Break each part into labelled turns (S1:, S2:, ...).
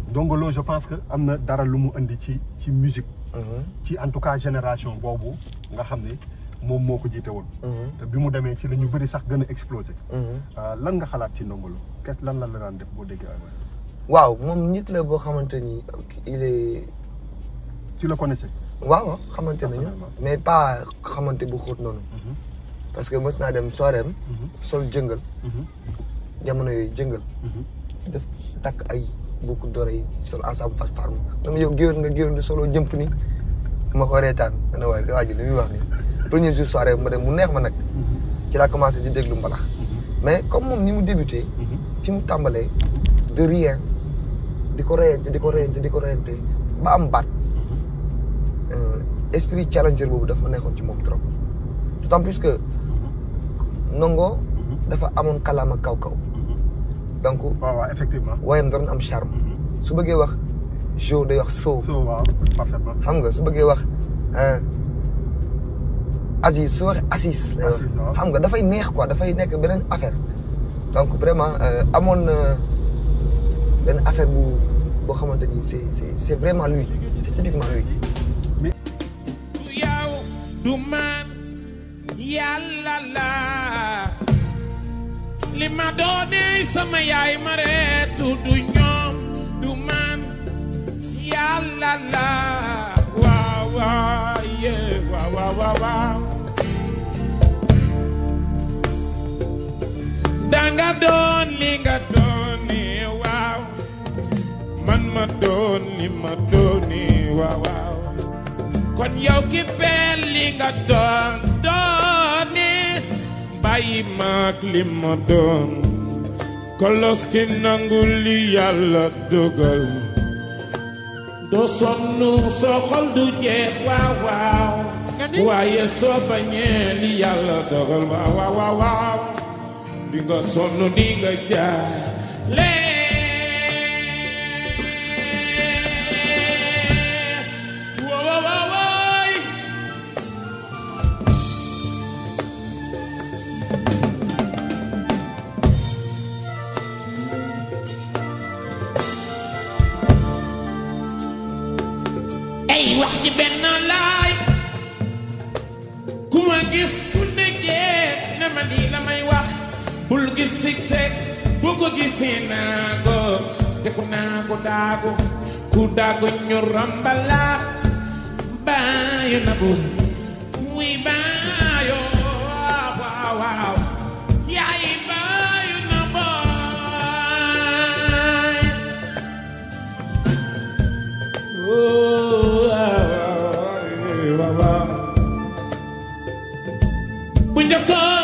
S1: Ndongo Lo je pense que am na dara lu mu indi ci ci musique ci en tout cas génération boobu nga xam ne moom moo ko jiite woon te bi mu demee ci la ñu bëri sax gën a explosé lan nga xalaat ci Ndongo Lo qu'est lan la la daan def boo déggee ay waay
S2: waaw moom nit la boo xamante ni il est
S1: tu le connaissais
S2: waaw xamante nañu
S1: Personnellement.
S2: mais pas xamante bu xóot noonu parce que mës naa dem soirée am sol jëngal jamono yooyu jëngal def takk ay boucle d'oreille sol ensemble fas farm dama yow géwél nga géwél di solo jëmp ni ma ko reetaan ma ne waaye waa ji li muy wax ni premier jour soirée ma dem mu neex ma nag ci laa commencé di déglu mbalax mais comme moom ni mu débuté fi mu tàmbalee de rien di ko reyante di ko reyante di ko reyante ba am baat euh, esprit challenger boobu daf ma neexoon ci moom trop d'autant plus que Ndongo dafa amoon kalaama kaw kaw donc
S1: waaw waaw effectivement
S2: woyam da doon am charme su bëggee wax jo day wax soo
S1: so waaw parfaitement
S2: xam nga su bëggee wax ah Aziz su waxee Assis lay wax
S1: Assis, waaw.
S2: xam nga dafay neex quoi dafay nekk beneen affaire donc vraiment euh, amoon na benn affaire bu boo xamante ni c'est c'est c'est vraiment lui c'est typiquement lui
S3: du yow du man yàlla la li ma doonee sama yaay ma reetu du ñoom du man yàlla la waaw waaw yee waaw waaw waaw waaw danga doon li nga doonee waaw man ma doon li ma doonee waaw waaw kon yow ki feel li nga doon doone bàyyi maag li ma doon kolos ki nangu li yàlla dogal doo sonn soo xol du jeex waaw waaw waaye soo bañee li yàlla dogal waaw waaw waaw waaw di nga sonn di nga jaale Whoa, whoa, whoa, whoa. ay wax ji benn laay ku ma gis ku nekkee ne ma lii la may wax bul gis sigsek bu ko gisee naago te ku naago daago ku daago ñu rambala baayo na bu muy baayo waaw waaw yaay baayo na baay bu njëkkoon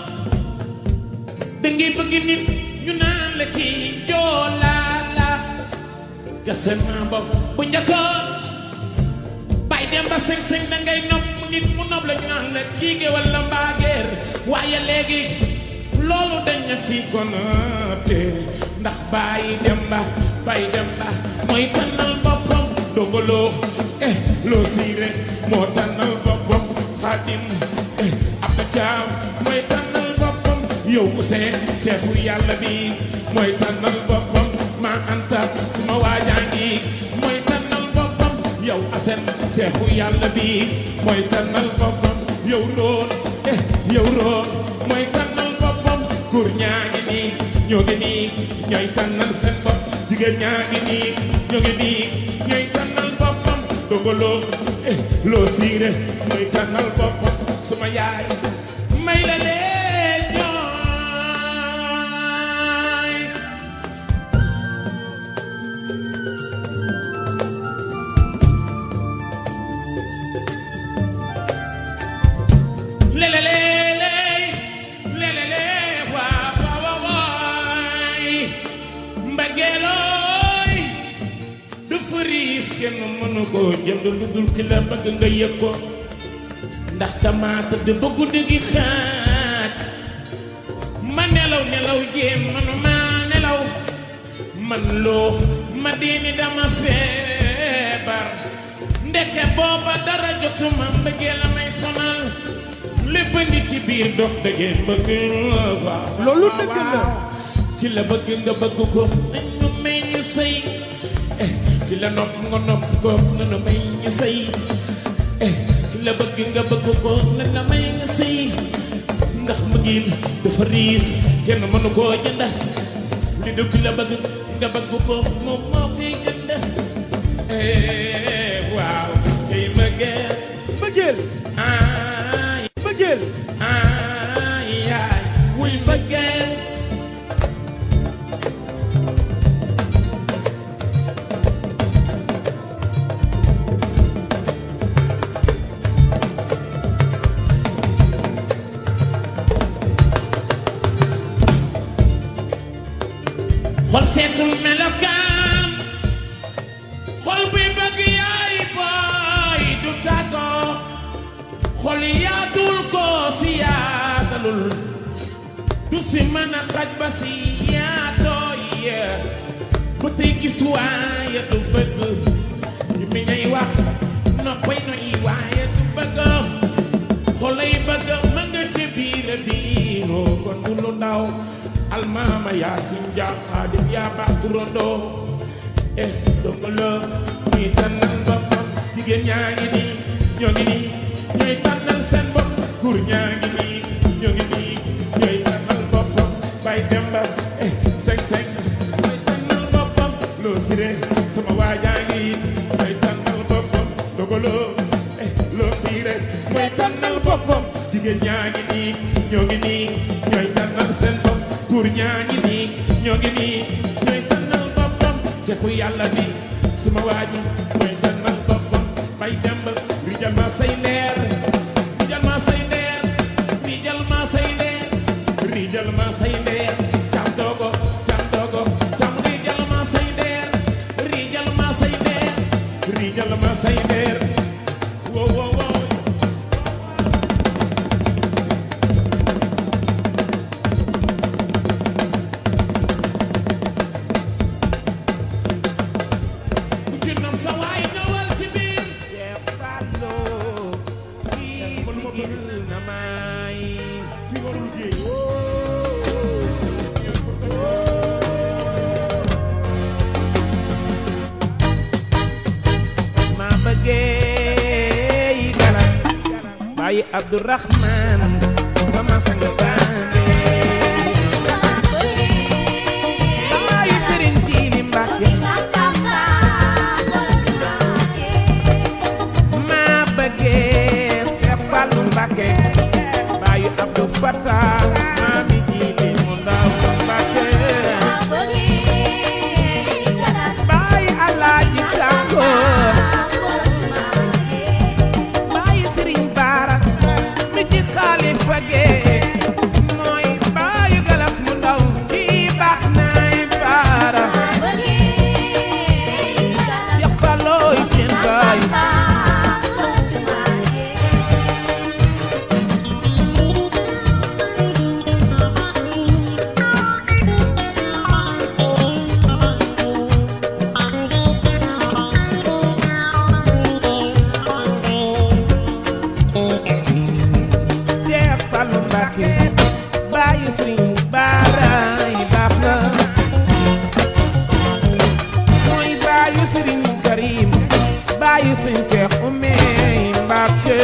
S3: da ngay bëgg nit ñu naan la kii joolaa la gase naa bopp bu njëkkoon bay dem ba sëñ-sëñ da ngay nopp nit mu nopp la ñu naan la kii ge wala mbaageer waaye léegi loolu dañ na si konaate ndax bàyyi dem ba bàyyi dem ba mooy tànnal boppam dongoloo eh loo siire moo tànnal boppam xaadim eh ab na jaam mooy tànnal boppam yow mu seen seexu yàlla bi mooy tànnal boppam maa anta suma waajaa ngi mooy tànnal boppam yow asen seexu yàlla bi mooy tànnal boppam yow roon eh yow roon mooy tànnal boppam góor ñaa ngi nii ñoo ngi nii ñooy tànnal seen bopp jigéen ñaa ngi nii ñoo ngi nii ñooy tànnal boppam dongoloo eh loo siire mooy tànnal boppam suma yaay may la lee ñooy lelelele lelele waa waa waa waay mbageelooy dafa riis kenn mënu ko jënd lu dul ki la bëgg nga yëg ko ndax dama tëdd ba guddi gi xaaj ma nelaw nelaw jéem manuma nelaw man loo ma diini dama feebar ndeke booba dara jotuma mbëggee la may sonal lépp a ngi ci biir dox dëggeen bëgg la waaw
S4: Loolu dëgg la.
S3: ki la bëgg nga bëgg ko nañ ñu may ñu sëy eh ki la nopp nga nopp ko na la may ñu sëy eh ki la bëgg nga bëgg ko na la may nga sëy ndax mbëggeel dafa riis kenn mënu koo jënd li du ki la bëgg nga bëgg ko moom moo koy jënd eh waaw tey mbëggeel
S4: bëggeel
S3: ay
S4: bëggeel
S3: ay ay wuy mbëggeel xol seetul melokaan xol buy bëgg yaay booy du tàggoo xol yaatul ko si yaatalul du si mën a xaj ba si yaatoo yee ba tey gis waaye du bëgg yu mi ñay wax noppay noy waaye du bëgg xolay bëgg ma nga ci biir biiroo kon du lu ndaw almaama yaasin jaa xaadim yaa baax turandoo eh dogala muy tànnal boppam jigéen ñaa ngi nii ñoo ngi nii ñooy tànnal seen bopp góor ñaa ngi nii ñoo ngi nii ñooy tànnal boppam bay demba eh seng seng ñooy tànnal boppam loo siré sama waajaa ngi ñooy tànnal boppam dogalo eh loo siré mooy tànnal boppam jigéen ñaa ngi nii ñoo ngi nii ñooy tànnal seen bopp góor ñaa ngi nii ñoo ngi nii ñooy tànnal boppam seexu yàlla bi suma waa ji mooy tànnal boppam bay demb rijal ma say leer rijal ma say leer rijal ma say leer rijal ma say leer cam dogo cam dogo cam rijal ma say leer rijal ma say leer rijal ma say leer wo wo wo ku ci nam sa waay ñëwal ci biir Cheikh Fallo kii sigil na may fi warul géej ma bëggee yi galas bàyyi Abdourahman sama sang bande bàyyi Sëriñ Jiili Mbàkke ma bëggee Seex Fallu Mbàkke bàyyi Abdou Fatah maami Jiili mu ndaw Mbàkke bàyyi Alaaji Tànko bàyyi Sëriñ Baara mi ci Xalifa Gee mooy bàyyi Galas mu ndaw kii baax naay Baara Seex Fallooy seen baay Seex Fallu Mbàkke bàyyi Sëriñ Baara yi baax na mooy bàyyi Sëriñ Karim bàyyi Sëriñ Seex Ume Mbàkke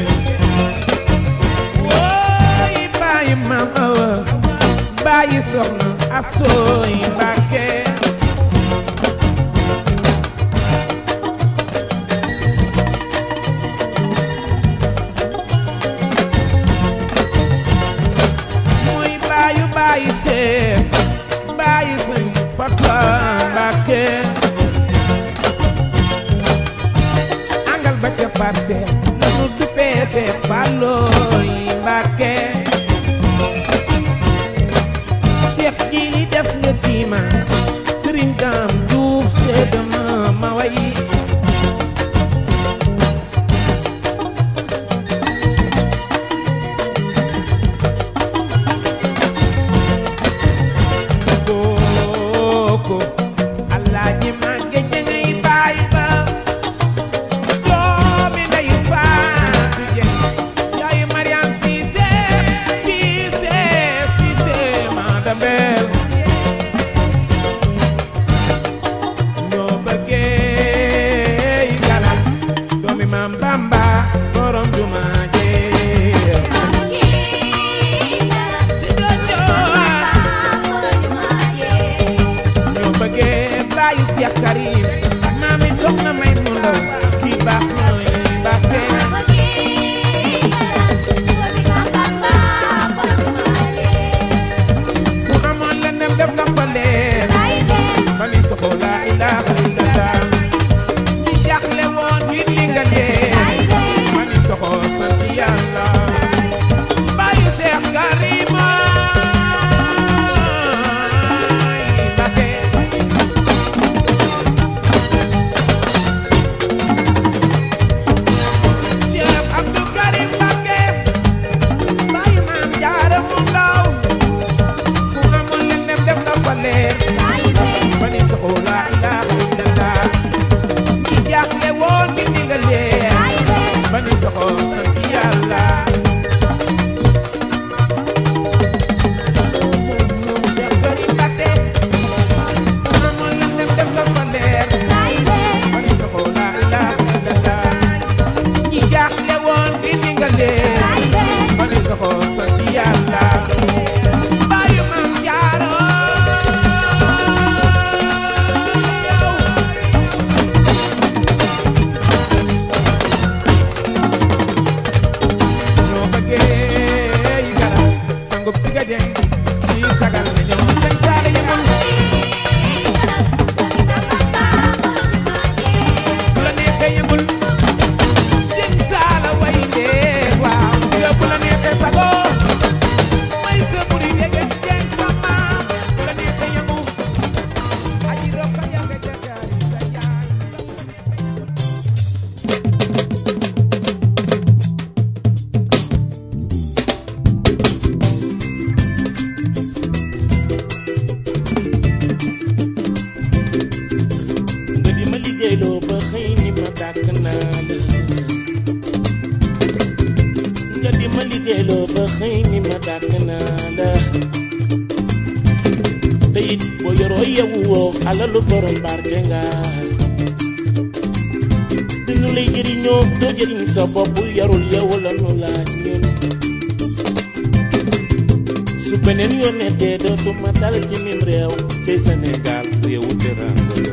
S3: wooy bàyyi Maam Awa bàyyi Soxna Asooy Mbàkke mooy baayu baayu seex baayu sëñ Fakka Mbàkke angal ba ca parce nanu duppee seex Fallooy Mbàkke seex ji li def nga kiima sëriñ Daam Juuf seedama ma wayi koko Alaaji baayu Cheikh Karim maami soxna may mu ndaw kii baax mooy Mbàkke fu amoon lëndëm def nga fa leer ma ni soxo laa ilaaha illallah ñi jaaxle woon ngir li nga leen ma ni soxo sant yàlla baayu Cheikh Karim Mbàkke Cheikh Abdou Karim Mbàkke baayu maam jaara mu ndaw fu amoon lëndëm def nga fa leer ma ni soxo laa ilaaha illallah ñi jaaxle woon ngir li nga leen ma ni soxo sant yàlla Cheikh Karim Mbàkke fu amoon lëndëm def nga fa leer ma ni soxo laa ilaaha illallah ñi jaaxle woon ngir li nga leen ma ni soxo sant yàlla baayu maam jaaro ñoo bëggee yi garab sangub si ga jeng yi sagal na ñoo dañ saale yi mun bu la neexee yëngul jeng saala way ndee waaw si la bu la neexee sago may sa buri yege jeng sama bu la neexee yëngu aji rokka yàgga jakaari sa yaay
S4: nga di ma liggéeyloo ba xëy ni ma dàkk naa la nga di ma liggéeyloo ba xëy ni ma dàkk naa la te it boo yoroo yewu woo alalu borom barke nga dañu lay jëriñoo doo jëriñ sa bopp yarul yow la nu laaj ñun su beneen yoonee dee dootuma dal ci mim réew ci Sénégal réewu teranga la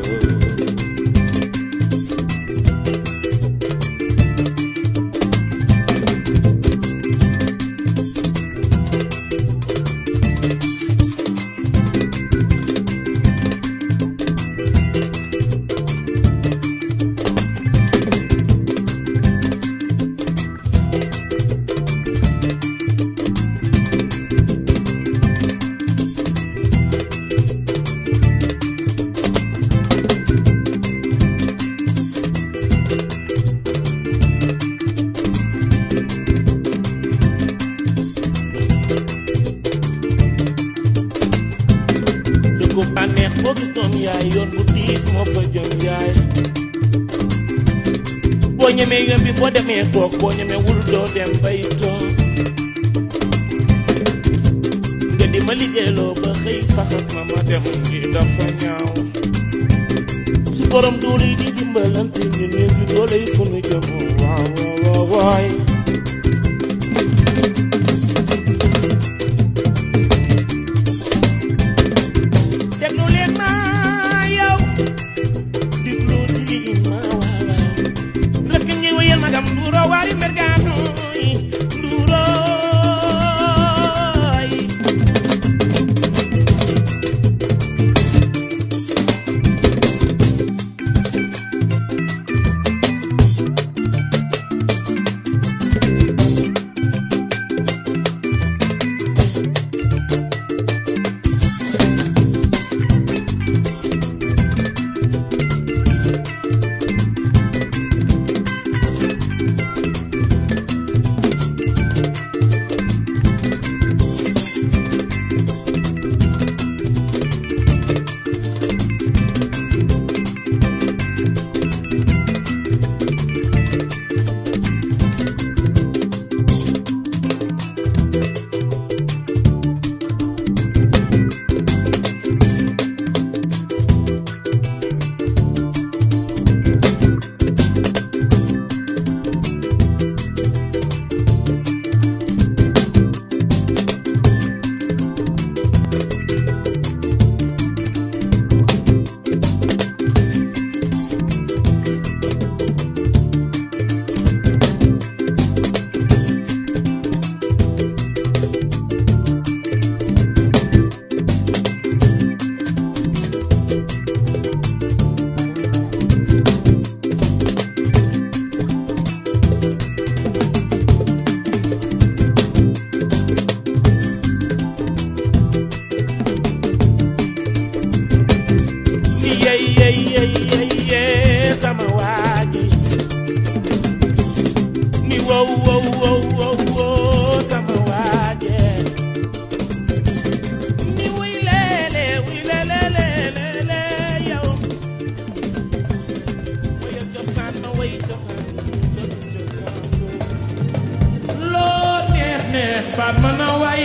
S4: dëkku bànneex boo gis doom yaay yoon bu diis moo fa jëm yaay boo ñemee yoon bi boo demee toog boo ñemee wul doo dem bay toog nga di ma liggéeyloo ba xëy faxas ma ma dem ngi dafa ñaaw su borom doole yi di dimbalante ñu néew gi doole yi fu nu jëm waaw waaw waaw waay déglu leen ma yow déglu di ma waaw waaw rek ñi wéyal magam nduuro waari mergaano yi nduurooy way cosaan dëgg cosaan loo neex neex baat mën a way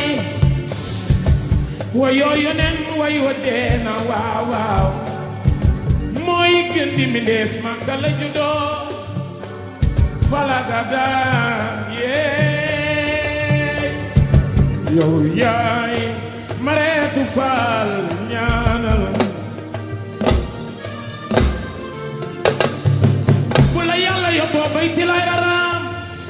S4: wayoo yoneen way wa dee na waaw waaw mooy gën di mbindéef màgga la juddoo falaga daan yee yow yaay mareetu faal ñaanal bu la yàlla yóbboo bay ci lay araam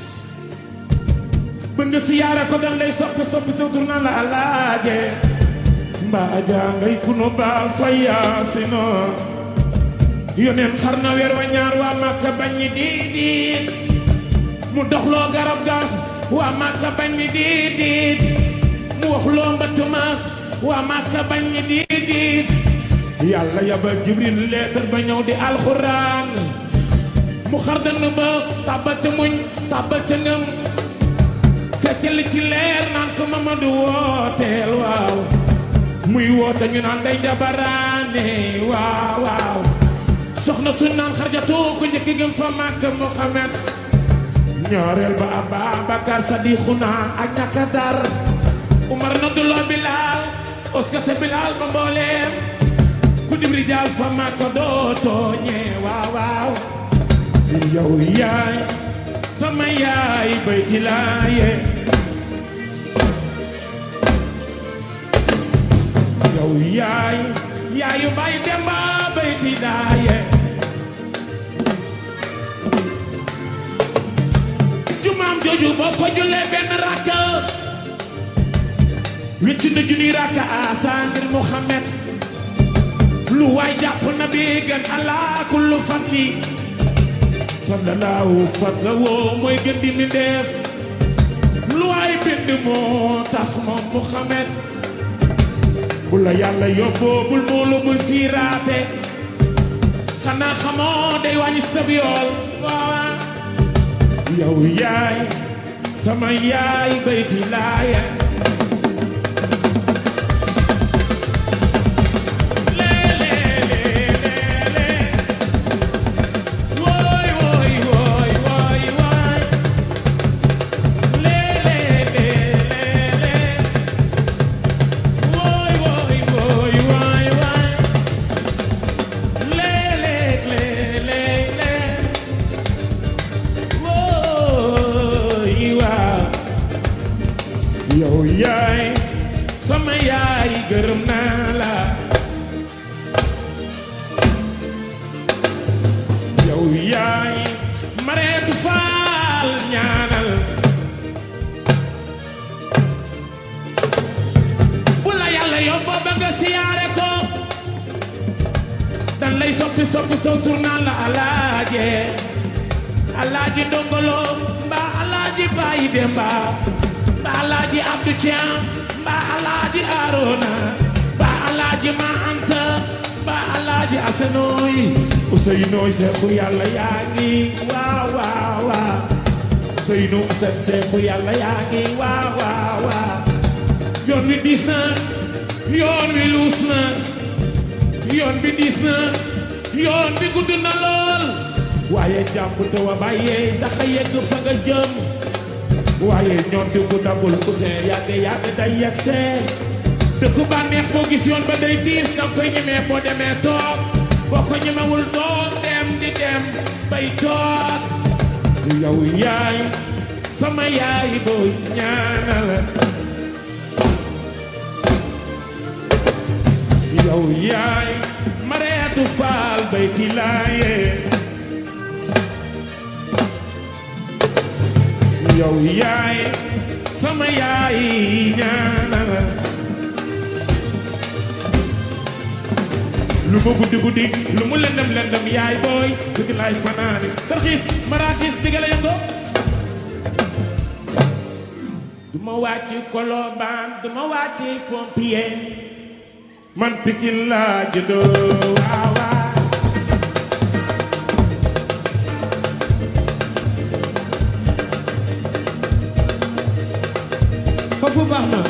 S4: ba nga siyaara ko dan lay soppi soppi sa tur naan la alaaje mbaa jàngay kunu baal fayaasino yoneen xar na weer wa ñaar waa màkka bañ ñi diit mu doxloo garab ga waa màkka bañ ñi diit mu waxloo mbëtt ma waa màkka bañ ñi diit yàlla yabal jibril leetar ba ñëw di alxuraan mu xar dënn ba tàbbal ca muñ tàbbal ca ngëm feccal ci leer naan ko Mamadu wooteel waaw muy woote ñu naan day jabaraane waaw waaw soxna su naan xarjatu ko njëkk gëm fa màkk Muhammad ñaareel ba Ababakar Sadixuna ak ñàkka dar Umar nodduloo Bilaal oskate Bilaal ba mbooleem ku dib rijaal fa màkk doo tooñee waaw waaw yow yaay sama yaay bayti laaye yow yaay yaayu bay demba bayti laaye jumaam jooju boo fa jullee benn rakka wecc na junni rakka asa ngir Muhammad lu waay jàpp na bi gën Allah kullu fadli fadlalaahu fadla woo mooy gën di mi def lu waay bind moo tax moom Muhammad bu la yàlla yóbboo bul muulu bul fiiraate xanaa xamoo day wàññi sab yool waawa yow yaay sama yaay bayti laaya Woy woy woy woy woy le le le le le Woy woy woy woy woy le le le le le Woy waaw yow yaay sama yaay gërëm naa la yow yaay mareetu faal ñaanal bu la yàlla yóbboo ba nga siyaare ko dan lay soppi soppi saw tur naan la alaaje alaaji ndongolo mbaa alaaji bàyyi demba mbaa alaaji abdu caam mbaa alaaji arona mbaa alaaji ma anta mbaa alaaji asenooy Ousseynou seexu yàlla yaa ngi waaw waaw waaw Ousseynou Assane seexu yàlla yaa ngi waaw waaw waaw yoon wi diis na yoon wi luus na yoon bi diis na yoon bi gudd na lool waaye jàpp te wa bàyyee tax a yegg fa nga jëm waaye ñoom di bu dabul Ousseyn yàgg yàgg day yegg see dëkku bànneex boo gis yoon ba day tiis danga koy ñemee boo demee toog boo ko ñemewul doon dem di dem bay toog yow yaay sama yaay booy ñaanal yow yaay mareetu faal bay ti laaye yow yaay sama yaay ñaanal lu mu guddi guddi lu mu lëndëm lëndëm yaay booy dëgg laay fanaani tarxiis maraakis digga la yëngo du ma wàcc kolobaan du ma wàcc pompier man pikin laa juddoo waaw waaw
S5: foofu baax na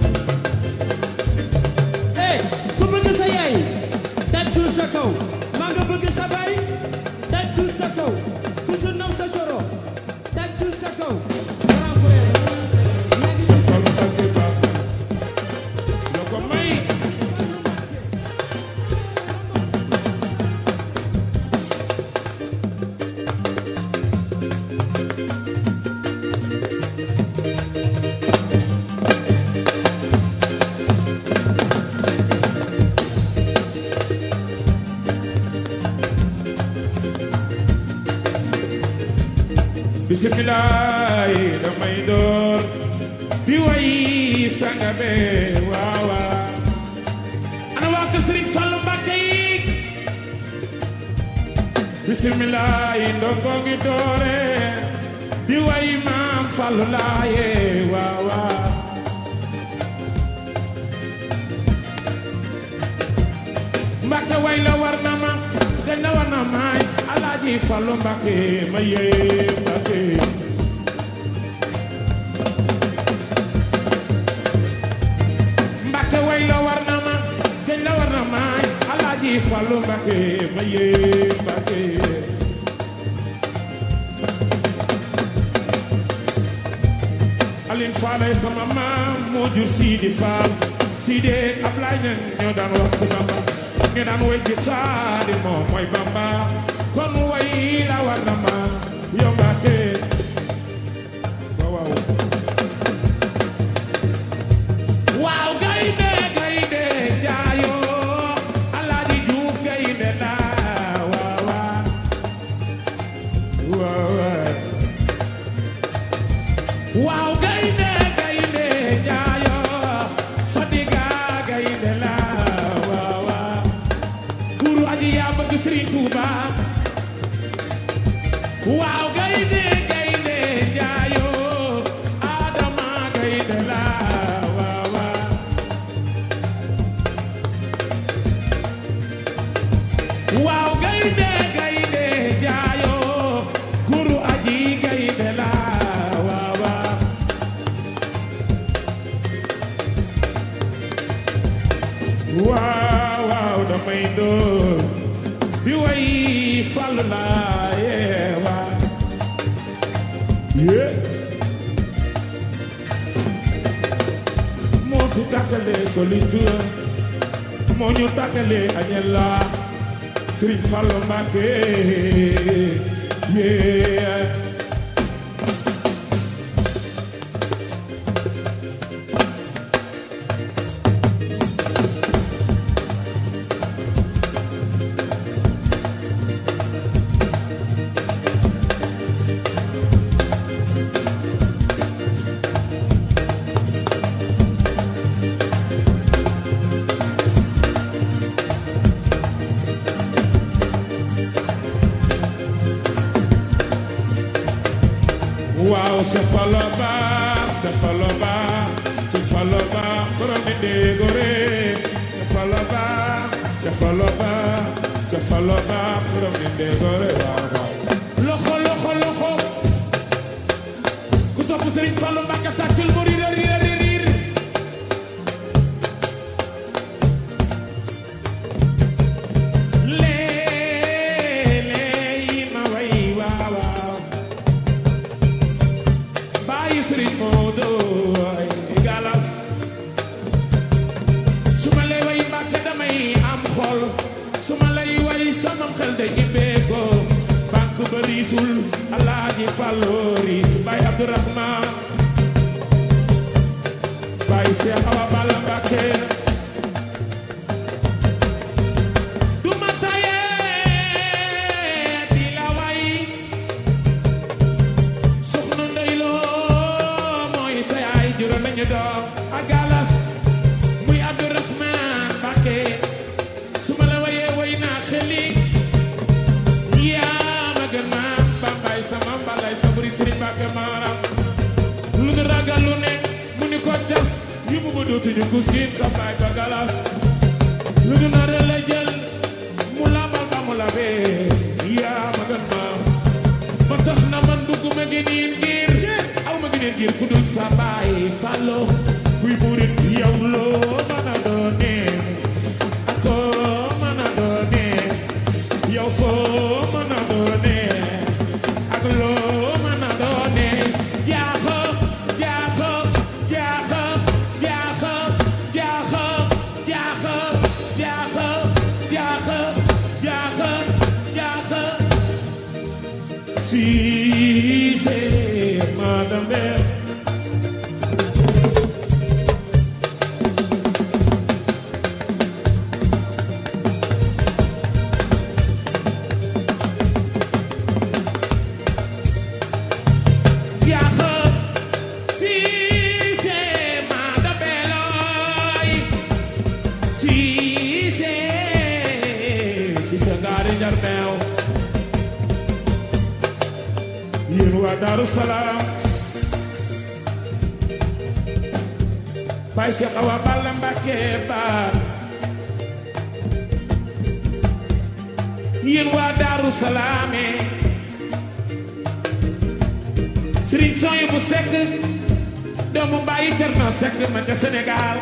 S5: hey ku bëgg sa yaay tàccul sa kaw maa nga bëgg sa baay tàccul sa kaw
S4: bisimilaay damay door di way sanga be waaw waaw ana waa kër Sëriñ Fallu Mbàkke yi bisimilaay ndongo ngi doore di way maam Fallu laaye waaw waaw Mbàkke way la war na ma dañ la war na maay Alaaji Fallu Mbàkke ma yee Mbàkke Mbàkke way la war na ma dañ la war na maay Alaaji Fallu Mbàkke ma yee Mbàkke Alin Faalay sama maam moo jur Sidi Faal Sidi Ablaay ñan ñoo daan wax ci Bamba ñu daan way ci xaadi moom mooy Bamba kon way la war na ma yow Mbàkke waaw waaw waaw gaynde gaynde jaayoo Alaaji Juuf gaynde la waaw waaw waaw waaw waaw gaynde gaynde jaayoo Fadiga gaynde la waaw waaw kuru aji yaa bëgg Sëriñ Tuuba waaw gaynde gaynde jaayoo Adama gaynde la waaw waaw waaw gaynde gaynde jaayoo kuru aji gaynde la waaw waaw waaw waaw damay door di way Fallu laa yee waaw yee moo fi tàkkale solitude moo ñu tàkkale añela Sëriñ Fallu Mbàkke yee waaw se falo ba se falo ba se falo ba borom mi déggore se falo ba se falo ba se falo ba borom mi déggore waaw waaw loxo loxo loxo ku sopp Sëriñ Fallu Mbàkke tàccul mu riir riir riir riir lee lee ma way waaw waaw bàyyi sëriñ Moodu ay galas su ma lay way Mbàkke damay am xol su ma lay way sama xel day ibbee ko banque ba riisul Alaaji Fallu riis Baay Abdurahmaan Baay Seex Awa Balla Mbàkke du ma tayee di la way soxna Ndey Lo mooy sa yaay juróom nañu doom ak galas muy Abdourahman Mbacké su ma la wayee way naa xeli yaa ma gën maam bambay sama mbalay sa buri Sëriñ Mbacké maaram lu nu ragal lu ne mu ni ko cas yu mu ba dootuñu ko siin sa baay ba galas lu nu nar la jël mu lambal ba mu labee yaa ma gën maam ba tax na man dugguma gëneen ngir aw ma gëneen ngir ku dul sa baay Fallu kuy murit yow loo mën a doone ak koo mën a doone yow foo mën a doone ak loo mën a doone jaaxo jaaxo jaaxo jaaxo jaaxo jaaxo jaaxo jaaxo jaaxo jaaxo Si c'est madame yéen waa Daaru Salaam Baay Seex Awa Balla Mbàkke baar yéen waa Daaru Salaame Sëriñ Soy bu Sekk doomu bàyyi Cerno Sekk ma ca Sénégal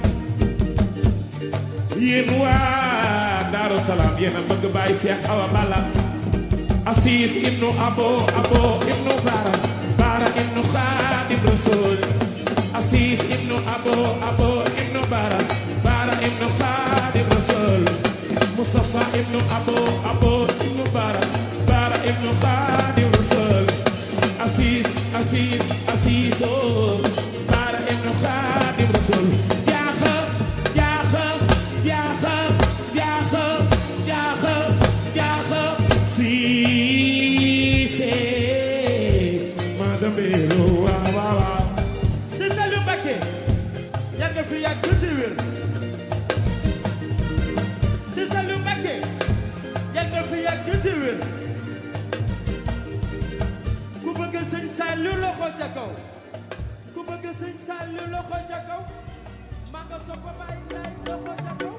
S4: yéen waa Daaru Salaam yéen a bëgg Baay Seex Awa Balla Asis ibnu Abo Abo ibnu Bara Bara ibnu Xaadim Rasul Asis ibnu Abo Abo ibnu Bara Bara ibnu Xaadim Rasul Mustafa ibnu Abo Abo ibnu Bara Bara ibnu Xaadim Rasul Asis Asis Asis oh Bara ibnu Xaadim Rasul jaaxa jaaxa jaaxa jaaxa jaaxa jaaxa Siise madame Bello waaw waaw waaw
S5: si Saliou Mbacké yàgg fi yàgg tuuti wér si Saliou Mbacké yàgg fi yàgg tuuti wér ku bëgg sëñ Saliou loxo ca kaw ku bëgg sëñ Saliou loxo ca kaw maa nga sopp Baay Laay loxo ca kaw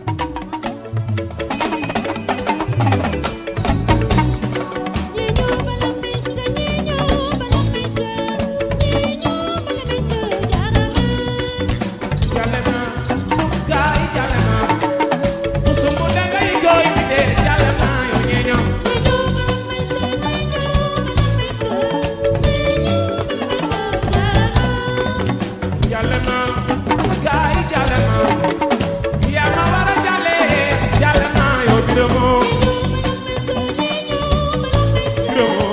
S4: Jalema gaay jalema Musumu dangay jooy mi de jalema yo ñeño Jalema gaay jalema Ya ma wara jale jalema yo biromo Biromo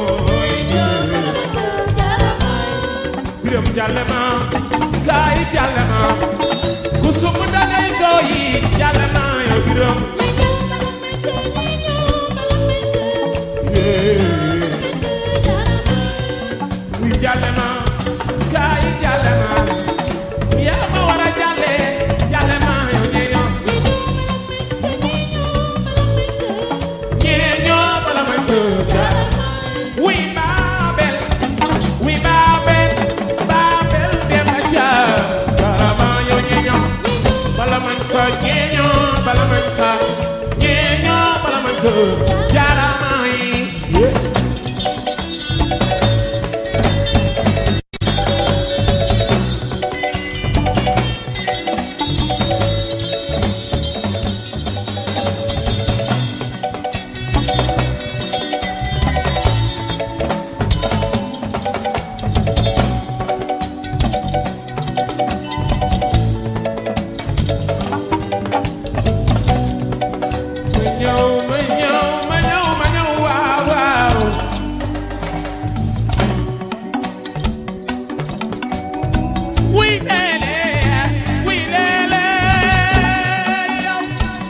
S4: Birom jalema gaay jalema Musumu dangay jooy jalema yo birom Wi jalema gaay jalema Ya ma wara jale jalema yo ñeño ñeño bala ma jooja Wi Babel Wi Babel Babel dem ca Karama yo ñeño bala man sa ñeño bala man sa ñeño bala man sa jarama yi ma ñëw ma ñëw ma ñëw ma ñëw waaw waaw wuy leele wuy leele yow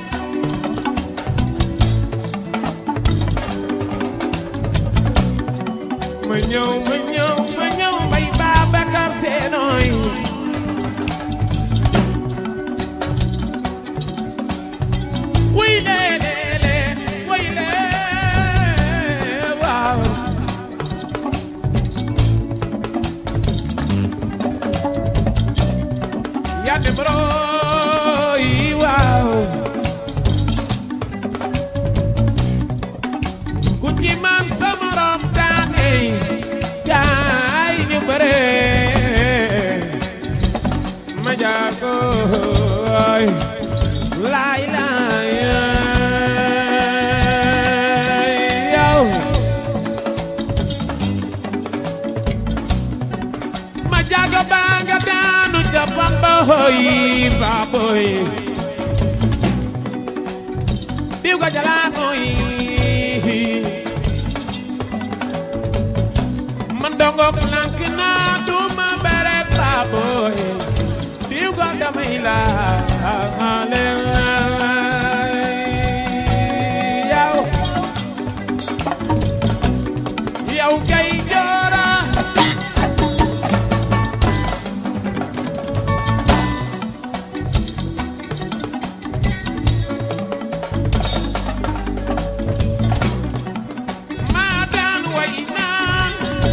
S4: ma ñëw ma ñëw ma ñëw bay Babacar Senoy wuy leele wuy leele waaw yande broy waaw ku ci man sa morom daane gaay ñu bare ma jaago laay laay yow ma jaago baa nga daanu ca pamba hoy baaboy diw ga jalaamoy man dongo lank naa duma bere baaboy diw ga damay laale yow yow gay joora maa daan way naan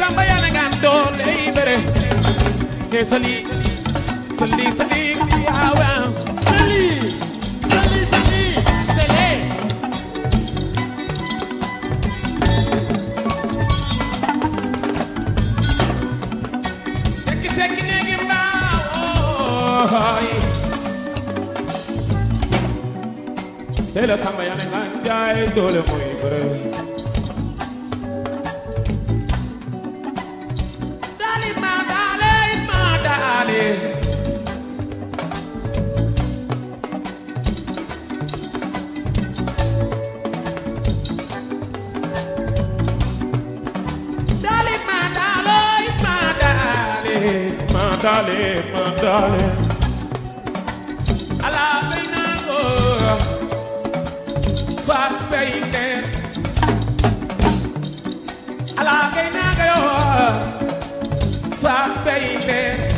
S3: samba yàlla nga am doole yi bëre te sali sali sali waaw waaw
S5: Sali Sali Sali
S3: sali sekki sekki neegi mbaaw te la samba yàlla nga jaay doole mooy bëre Dali ma dale ma dale Dali ma dale ma dale ma dale ma dale Ala bayna go fa bayne Ala bayna go fa bayne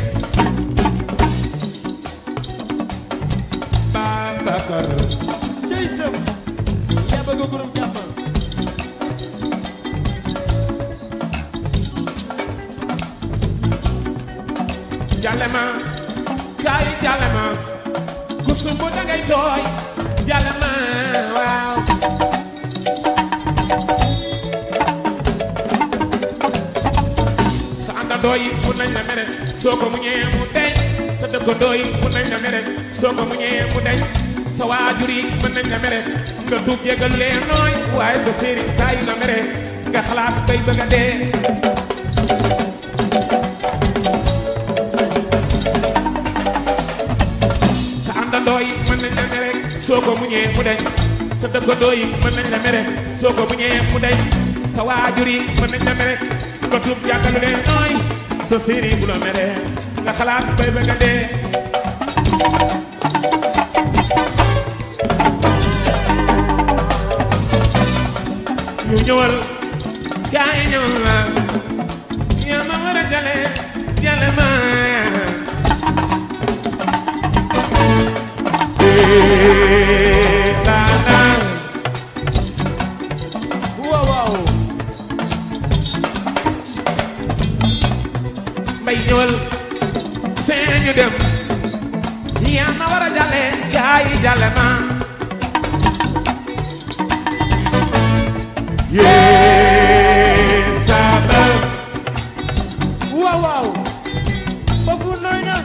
S3: Babakar
S5: cey sëm yaa bëgg groupe jàmm
S3: Jalema kay jalema ku sumbu dangay tooy jalema waaw sa àndandoo yi mun nañ la mere soo ko muñee mu deñ sa dëkkandoo yi mun nañ la mere soo ko muñee mu deñ sa waajur yi mën nañ la mere nga tuub jégal leen nooy waaye sa sëriñ saa yu la mere nga xalaat bay bëgg a dee sa àndandoo yi mën nañ la mere soo ko muñee mu deñ sa dëkkandoo yi mën nañ la mere soo ko muñee mu deñ sa waajur yi mën nañ la mere nga tuub jàkkalu leen nooy sa sëriñ bu la mere nga xalaat bay bëgg a dee ñu ñëwal gaay ñëwal ma yaa ma war a jale jale ma Eh, na, na.
S5: waaw waaw
S3: mbay ñëwal seen ñu dem yaa ma war a jale gaay jale ma yee sama
S5: waaw waaw foofu nooy na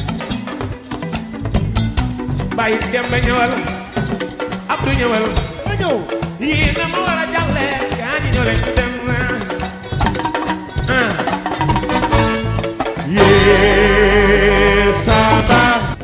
S3: mbay dem ba ñëwal Abdou ñëwal
S5: ma ñëw
S3: yii na ma war a jale gaay ñëw leen ñu dem ah yee sama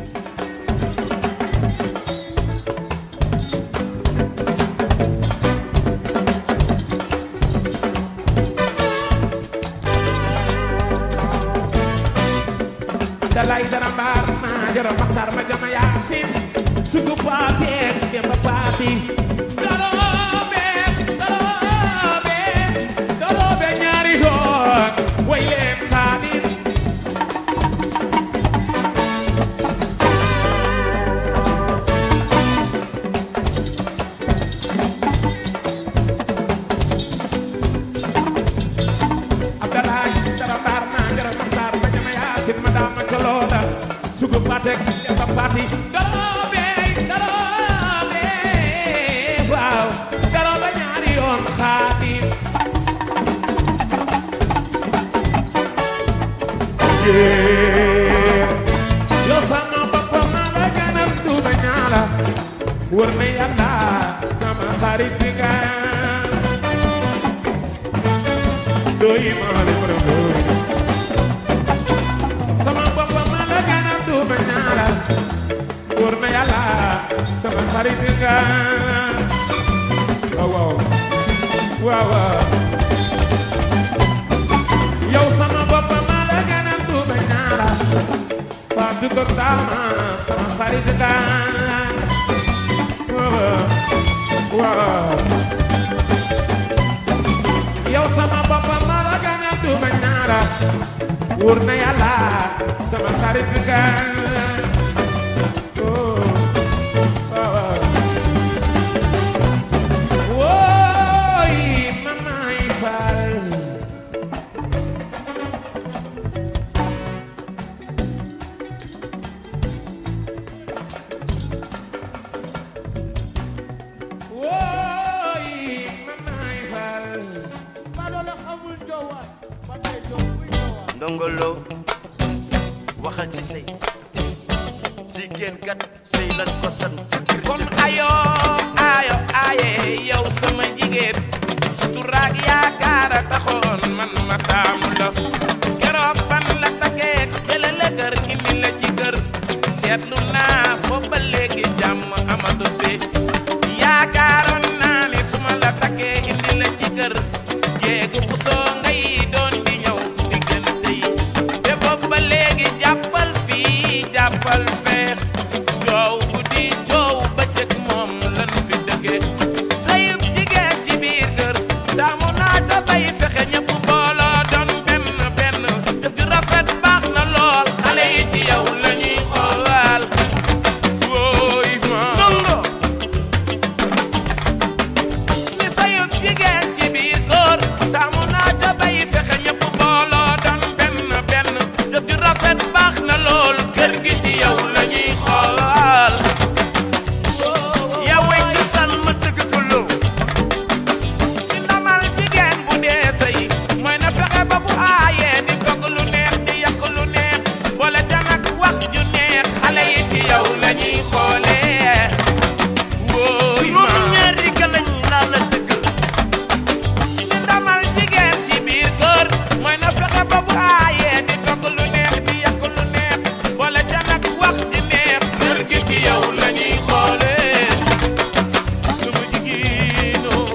S3: dalay dara mbaar ma jara maxtar ma jama yaasin sugu paatee demba paati daroobe daroobe daroobe ñaari yoon way leen xaadim Abdallah dara mbaar ma jara maxtar ma jama yaasin ma daama colooda sugu paatek demba paati daroobe daroobe waaw daroobe ñaari yoon xaadim yow sama bopp ma la gënal duuba ñaala wër na yàlla sama xarit bi nga doy ma le ma doy sama bopp ma la gënal duuba ñaala wër na yàlla sama xarit bi nga waaw waaw waaw waaw yow sama bopp ma la gënal duuba ñaala Fatou Kër Dama sama xarit nga waaw waaw yow sama bopp ma la gënal duuba ñaala wóor na yàlla sama xarit nga oh waaw wooy mamaay faal
S6: ndongolo waxal ci sëy jigéen kat sëy lan ko sant
S4: kon ayo ayo aye yow sama jigéen suturaak yaakaar a taxoon man ma taamu la keroog ban la takkee jële la kër indi la ci kër seetlu naa boobu ba léegi jàmm amatu fi yaakaaroon naa ni su ma la takkee indi la ci kër jéegu bu soo ngay doon di ñëw diggante yi te boobu ba léegi jàppal fii jàppal fee coow guddi coow bëccëg moom lan fi dëggee sayub jigéen ci biir kër taamu naa ta bay fexe ñëpp booloo doon benn benn dëgg rafet baax na lool xale yi ci yow la ñuy xoolal wóoy ma
S6: ndongo
S4: ni sayub jigéen ci biir kër taamu naa ta bay fexe ñëpp booloo doon benn benn dëgg rafet baax na lool kër gi ci yow la ñuy xoolal
S6: yaa way ci san ma dëgg ko loo
S4: ci ndamal jigéen bu dee sëy mooy na fexe ba bu aayee di togg lu neex di yàq lu neex boole ca nag wax ju neex xale yi ci yow la ñuy xoolee wóoy ma
S6: juróom ñaari galañ laa la dëggal
S4: ci ndamal jigéen ci biir kër mooy na fexe ba bu aayee di togg lu neex di yàq lu neex boole ca nag wax ju neex kër gi ci yow la ñuy xoolee sama jigéenoo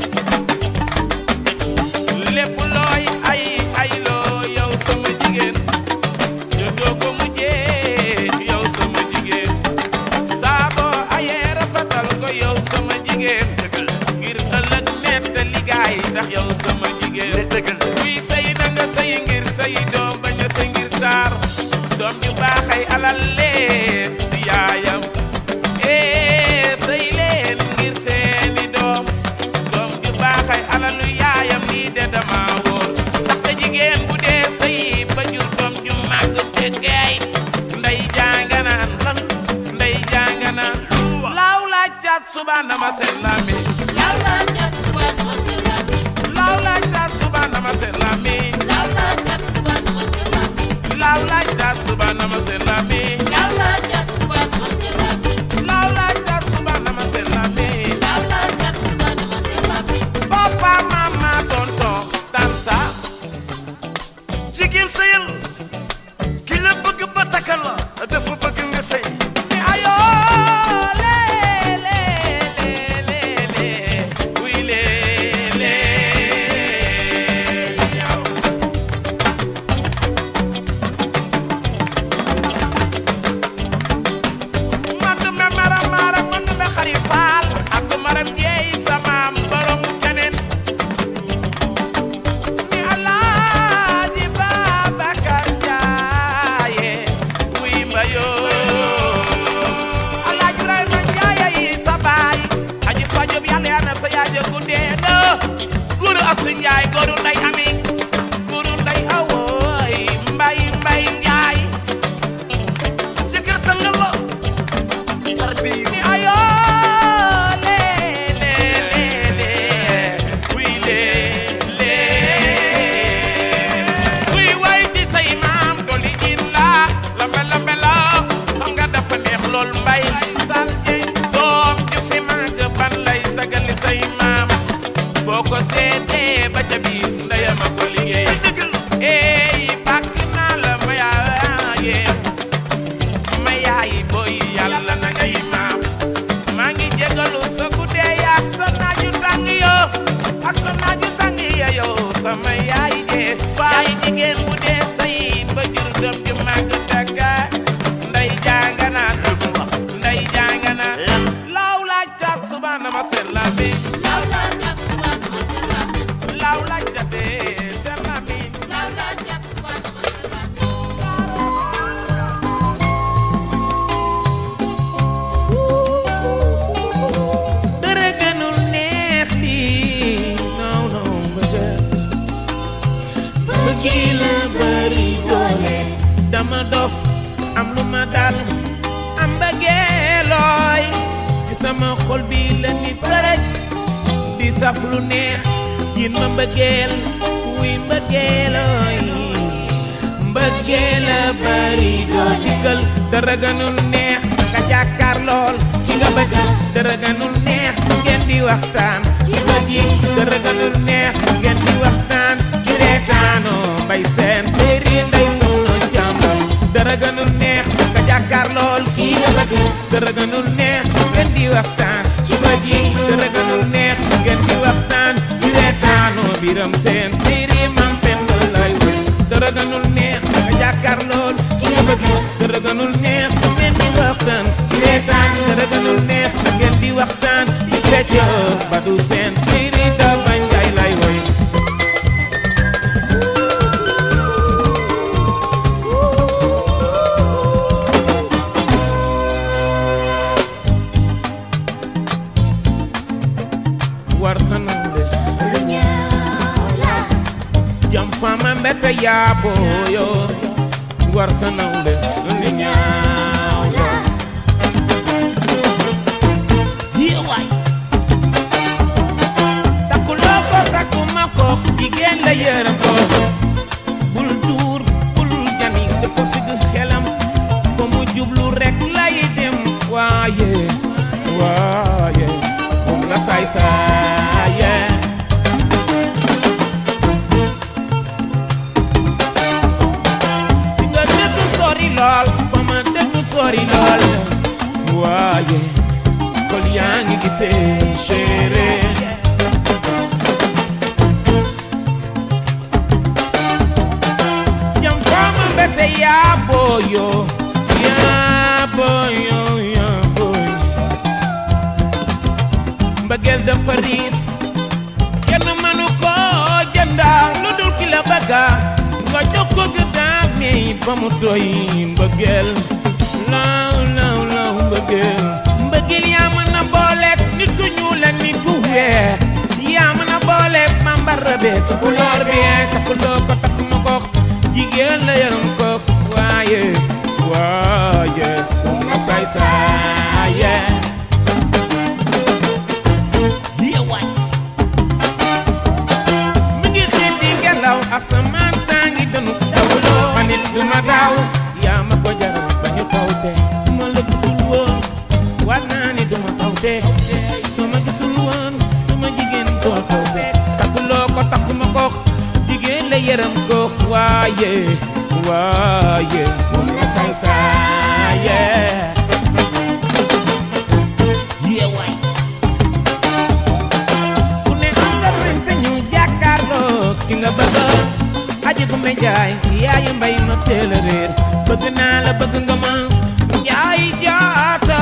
S4: lépp looy ay ay loo yow sama jigéen jotoo ko mujjee yow sama jigéen saabo ayee rafetal ko yow sama jigéen ngir ëllëg nett ligaay tax yow sama
S6: ne
S4: jigéen
S6: dëggal
S4: kuy sëy na nga sëy ngir sëy doom bañ a sëy ngir taar doom ju baaxay alal leen si yaayam ee sëy leen ngir seeni doom doom ju baaxay alalu yaayam lii de dama wóor ndaxte jigéen bu dee sëy ba jur doom ju màgg te geey ndey jànganaan lan ndey jànganaan laaw laaj caat suba nama seen lambi laaw laaj caat suba nama seen lambi laaw laaj caat suba nama seen lambi laaw laaj caat suba nama seen lambi laaw laaj caat suba nama seen lambi papa mama tonton tanta
S6: jigéen sëyal ki la bëgg ba takkal la dafa bëgg nga sëy
S4: ni ayo le le le le le oui le le yow man du me maram maram man du me xari faal ak du maram jeey samaam borom keneen ni alaaji Babacar Njaaye wuy mbayoo alaaji Ibrahima Njaaye yi sa baay aji fajob yàlla yaa na sa yaaja guddee nga guru asu Njaay goru nday ami guru nday awooy mbay mbay Njaay
S6: jëkkër sangal la tarbiyu
S4: ni ayo le le le le oui le le oui way ci say maam doli jin la lambe lambe la xam nga dafa neex lool mbay sal jeng doom ju fi màgg ban lay sagali say maam boo ko seetee ba ca biir ndeyama ko liggéey
S6: dëggal
S4: ey bàkk naa la ma yaaye ma yaay booy yàlla na ngay maam maa ngi jégalu sa guddee ak sa naaju tàng yo ak sa naaju tàng ya yow sama yaay jee faay jigéen bu dee say ba jur doom ju màgg dëkka nday jàngana nday jàngana laaw laaj caat suba na ma seen la bi laaw laaj jatee seen la bi dara gënul neex lii non non bëgg bëgg la bari doole dama dof am lu ma dal am bëggeelooy ci sama xol bi la nit rek di saf lu neex yin ma mbëggeel wuy mbëggeelooy mbëggeel la bari doo digal dara gënul neex nga jàkkaar lool ci nga bëgg dara gënul neex ngeen di waxtaan ci bët yi dara gënul neex ngeen di waxtaan ci reetaanoo bay seen séeri nday soxna jàmba dara gënul neex nga jàkkaar lool ci nga bëgg dara gënul neex ngeen di waxtaan ci bët yi dara gënul neex ngeen di waxtaan ci reetaanoo biram seen séeri mam pen lay wër dara gënul neex nga jàkkaar lool ci nga bëgg dara gënul neex ngeen di waxtaan ci reetaan dara gënul neex ngeen di waxtaan di fecc ba du seen séeri da bañ jaay lay woy war sa nande jam fama mbete yaabo yo war sa nande li ñaaw la Hiya waay takku loo ko takku ma ko jigéen la yërëm ko bul duur bul jani dafa sigg xelam fa mu jublu rek lay dem waaye waaye moom la saay saaye fi nga dëkk sori lool fa ma dëkk sori lool waaye xol yaa ngi gisee chéri jam fama mbete yaa booyo yaa booyo yaa booyo mbëggeel dafa riis kenn mënu ko jënda lu dul ki la bëgga nga jox ko gëddaam mi ba mu doy mbëggeel law law law mbëggeel mbëggeel yaa mën a booleeg nit ku ñuul ak nit ku weex yaa mën a booleeg bambara be tukulóor bi takkuloo ko takk ma ko jigéen la yaram ko waaye waaye moom la saay saaye Hiya waay mi ngi xiit di ngelaw asamaan saa ngi dënu dawloo ma nit du ma daaw yaa ma ko jaral ba ñu taw te ma la gisul woon waat naa ni du ma taw te soo ma gisul woon sama jigéen doo taw te takkuloo ko takkuma ko jigéen la yërëm ko waaye waaye moom la saay saaye Hiya waay ku ne am nga sañ sañu jàkkaarloo ki nga bëgg aji gu me jaay yaayu mbay ma teel a réer bëgg naa la bëgg nga ma njaay jaata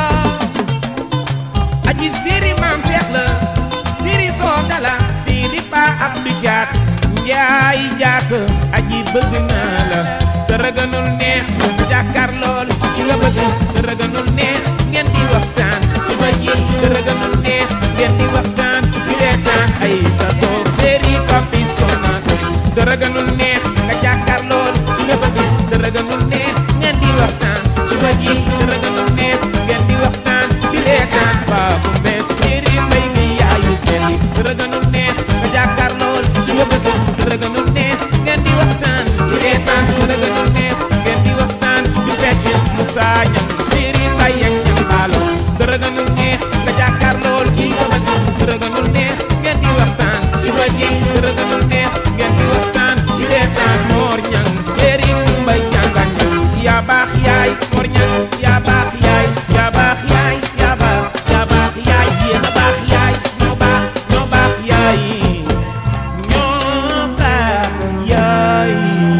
S4: aji siri maam seex la siri soo dala siri pa ab du jaat njaay jaata aji bëgg naa la dara gënul neex jàkkaar lool ki nga bëgg dara gënul neex ngeen di waxtaan suba ji dara gënul neex ngeen di waxtaan di reetaan ay sa toog séeri papis konato dara gënul neex nga jàkkaar lool ki nga bëgg dara gënul neex ngeen di waxtaan suba ji dara gënul neex ngeen di waxtaan di reetaan baabu mbes séeri mbay mi yaayu seeni dara gënul neex nga jàkkaar lool ki nga bëgg dara gënul neex ngeen di waxtaan di reetaan dara gënul neex ngeen di waxtaan di fecc Moussa Ñam séeri mbay ak ñam baalo dara gënul neex nga jàkkaar lool ki nga bëgg dara gënul neex ngeen di waxtaan ci ba ji dara gënul neex ngeen di waxtaan di reetaan moor ñang séeri mbay jàngañ yaa baax yaay moor ñang yaa baax yaay yaa baax yaay yaa baax yaa baax yaay yéen a baax yaay ñoo baax ñoo baax yaay ñoo baax yaay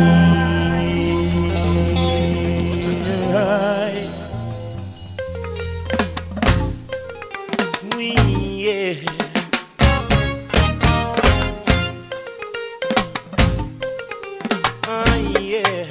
S4: Oui, yeah. Oh, yeah.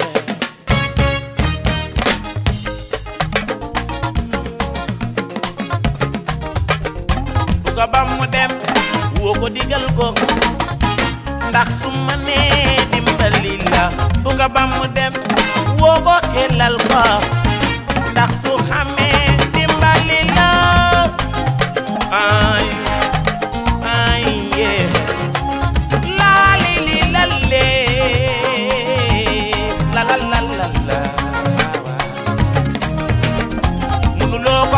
S4: bu ko bam mu dem woo ko digal ko ndax su ma nee dimbali la bu ko bam mu dem woo ko xelal ko ndax su xamee dimbali la ay ay yeah la li li la le la la la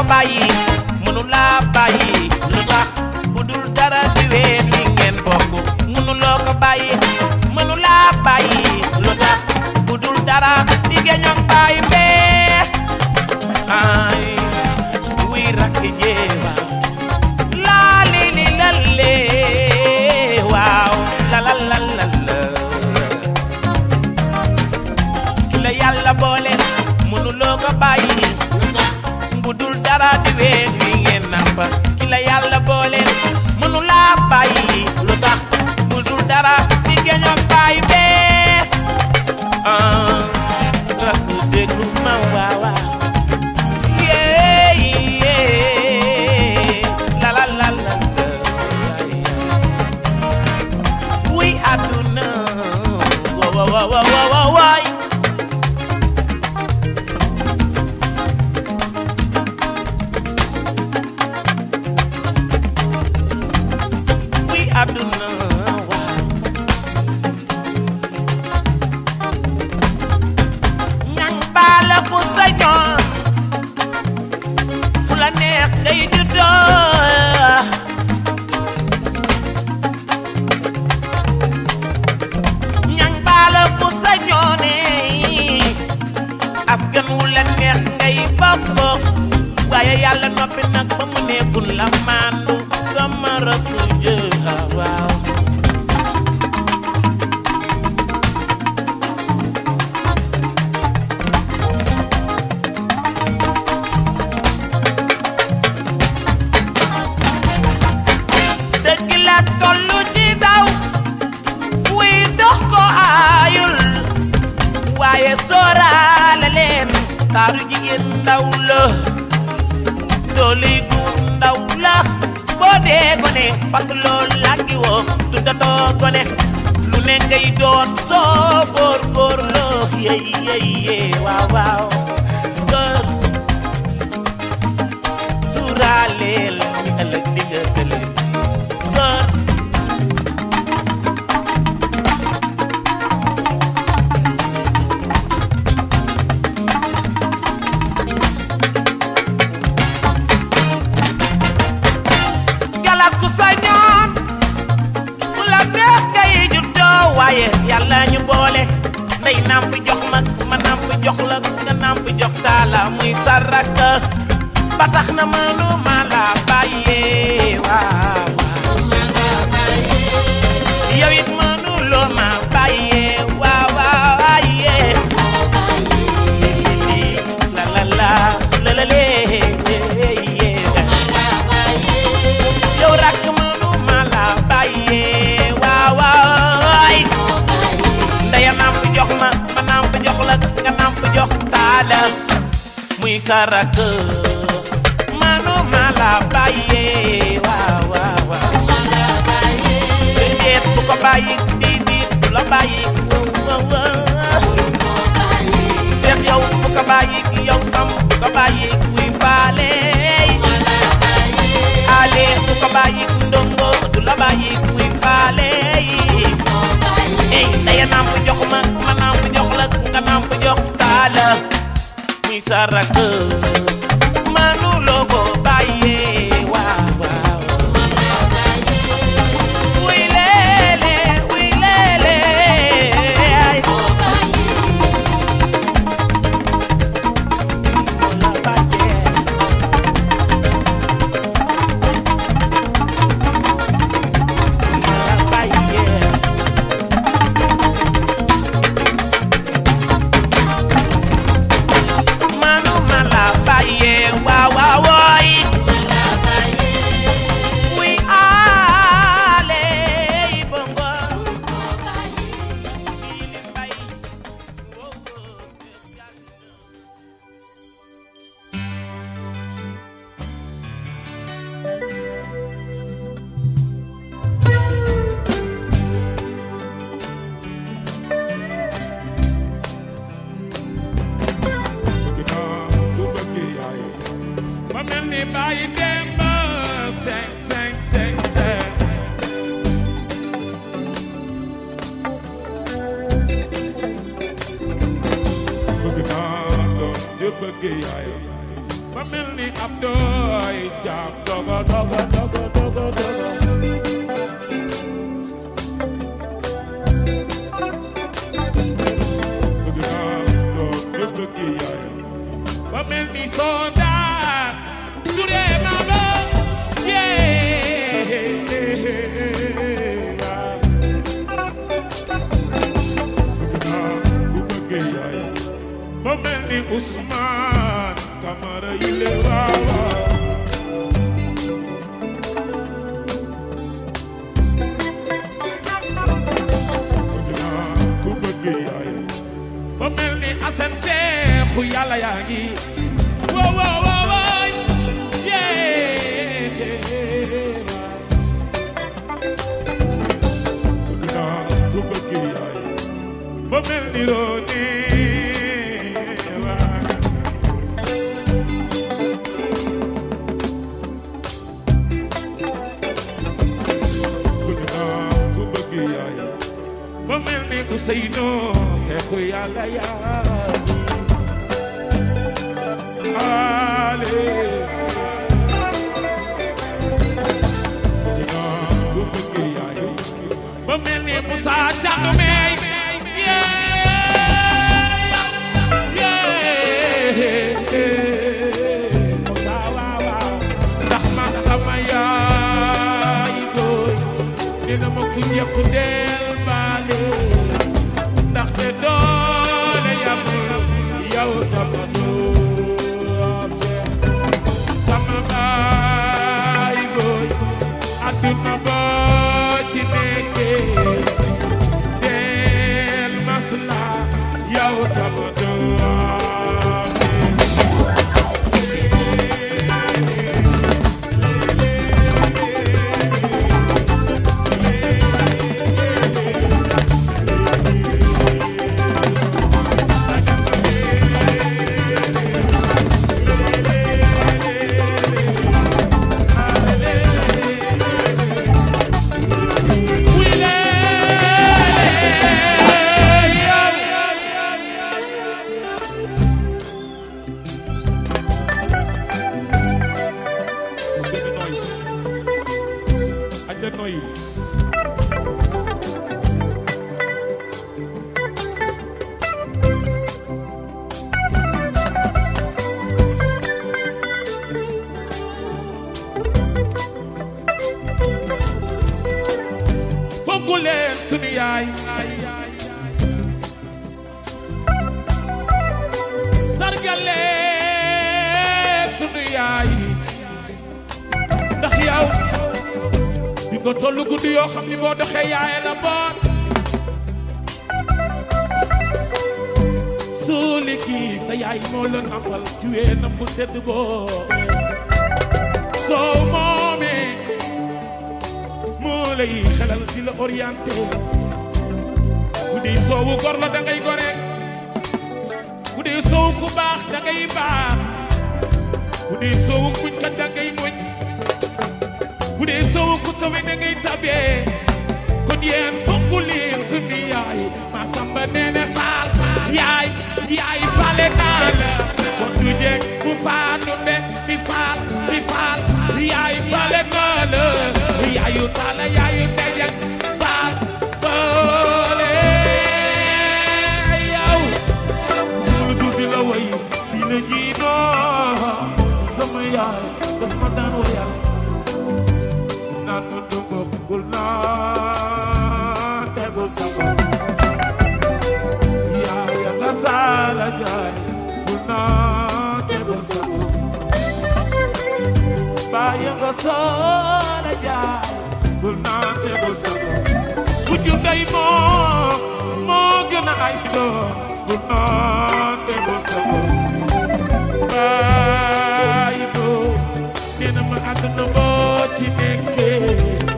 S4: bàyyi mënu laa bàyyi lu tax bu dul dara di wéet li ngeen bokk mënu loo ko bàyyi mënu laa bàyyi lu tax bu dul dara di geñoog bàyyi bee ay wuy rakk jéema laa li li lalle waaw la la la la la ki la yàlla boole mënuloo ko bàyyi bu dul dara di weet wi ngeen nappa ki la yàlla boole mënulaa bàyyi lu tax bu dul dara di geñoog bàyyi bee ah rakk déglu ma waawa yee yee la la la la la wuy àdduna wa wa wa wa wa wa waay wuy àdduna waaw ñang baala ku sañoon fu la neex ngay juddoo ñang baala ku sañoone askan wu la neex ngay bokk waaye yàlla noppi nag ba mu nekkul la maandu sama rakk jë waaw dëgg la tollu ci daw wuy dox ko aayul waaye sóoraale leen taaru jigéen ndaw la doole gu ndaw la boo dee gone parce que loolu làngi woo tuddatoo gone lu ne ngay doon soo góor góor loo yey yey yey waaw waaw soo suuraaleel ni ëllëg di nga gële soo galas ku sañoon fu la neex ngay juddoo waaye yàlla ñu boole ndey namp jox ma ma namp jox la nga namp jox taala muy saraka ba tax na mënu ma la bàyyee waaw yow it mënu loo ma bàyyee waaw waaw aye la la la la la lee yow rakk mënu ma la bàyyee waaw waay ndaya namp jox ma ma namp jox la nga namp jox taala muy sa rakk mënu ma la bàyyee waaw waaw waaw déet bu ko bàyyi di di bu la bàyyi waaw waaw seex yow bu ko bàyyi yow sam bu ko bàyyi kuy faale ale bu ko bàyyi ndongo du la bàyyi kuy faale ey ndaya namp jox ma ma namp jox la nga namp jox taala muy sa rakk manu loo ko bàyyee waaw waaw wuy leele wuy leele ay la bàyyee la bàyyee manu ma la bàyyee waaw waaw wooy wuy aale yi bongo yi li mbay wow wow
S3: bëgg naa ku bëgg yaay ma mel ni bàyyi démb seng seng seng seng bëgg naa doom ju bëgg yaay
S4: ba mel ni ab doy jaam dogo dogo dogo dogo dogo bëgg naa doom yëpp bëgg yaay ba mel ni soldat du dee ma ba yee bëgg naa bu bëgg yaay ba mel ni Ousmane Camara yi le waaw waaw bëgg naa ku bëgg yaay ba mel ni Assane Seexu yàlla yaa ngi woo woo woo wooy yee bëgg naa ku bëgg yaay ba mel ni Roné waay bëgg naa ku bëgg yaay ba mel ni Ousseynou Seexu yàlla yaa ale bëgg naa ku bëgg yaay ba mel ni Moussa Thiandoumé Moussa waaw waaw ndax man sama yaay booy dina ma ku ñëpp del baale ndaxte doole yamul yow sama doom sama baay booy adduna boo ci nekkee del masla yow sama doom Fonku leen sunu yaay sargal leen sunu yaay ndax yow di nga tollu guddi yoo xam ni boo doxee yaay la boot suuli kii sa yaay moo la nampal ci weenam bu tedd boo soo moomee moo lay xelal di la orienté bu dee soowu gor la da ngay gore bu dee soowu ku baax da ngay baax bu dee soowu muñ kat da ngay muñ bu dee soowu ku tawe da ngay tabee kon yéen fokk leen sunu yaay ma samba neene faal yaay yaay faale naa la kon du jeg bu faanu ne mi faal mi faal yaay faale naa la yaayu taala yaayu ndeyag faal faale yow lu tuuti la way dina jiinoo sama yaay daf ma daan wayal naan ma dungo bul naa tegu sama yaaya nga saala jaay bul naa tegu sama baaya nga saala jaay bul naa tegu sama wujju ndey moo moo gën a ay si doom bul naa tegu sama baay boo nee na ma àdduna boo ci nekkee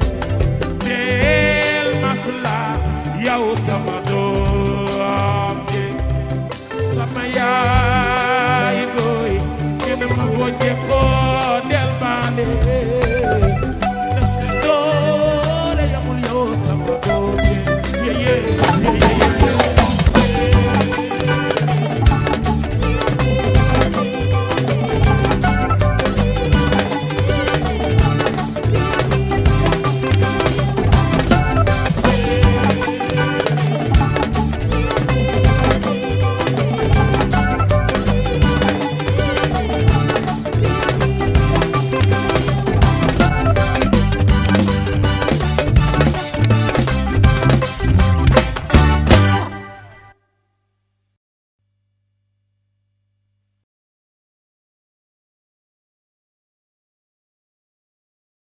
S4: del masla yow sama doom ji sama yaay booy nee na ma boo jekkoo